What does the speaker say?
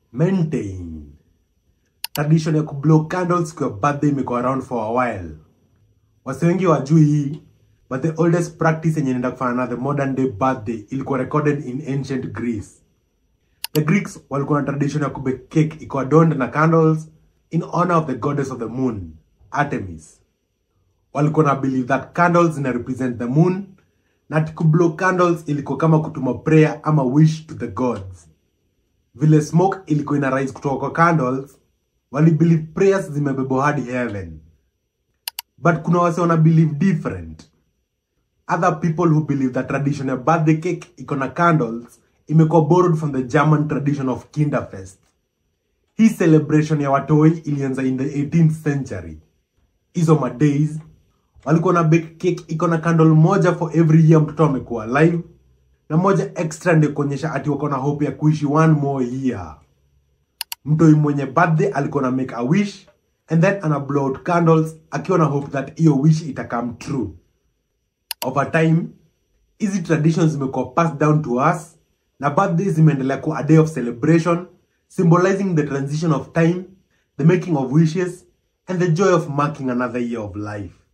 maintain. Tradition ya kublow candles kwa birthday imekuwa around for a while. Wase wengi wajui hii, but the oldest practice yenye inaenda kufana na the modern day birthday ilikuwa recorded in ancient Greece. The Greeks walikuwa na tradition ya kubake cake iko adorned na candles in honor of the goddess of the moon, Artemis. Walikuwa na believe that candles zina represent the moon na ati kublow candles ilikuwa kama kutuma prayer ama wish to the gods. Vile smoke ilikuwa ina rise kutoka kwa candles, wali believe prayers zimebebwa hadi heaven. But kuna wase wana believe different. Other people who believe that tradition ya birthday cake iko na candles imekuwa borrowed from the German tradition of Kinderfest. Hii celebration ya watoi ilianza in the 18th century. Hizo madays walikuwa na bake cake iko na candle moja for every year mtoto amekuwa alive na moja extra ndio kuonyesha ati wako na hope ya kuishi one more year. Mtoi mwenye birthday alikuwa na make a wish and then ana blow out candles akiwa na hope that hiyo wish ita come true. Over time, hizi traditions zimekuwa passed down to us na birthdays zimeendelea kuwa a day of celebration symbolizing the transition of time, the making of wishes and the joy of marking another year of life.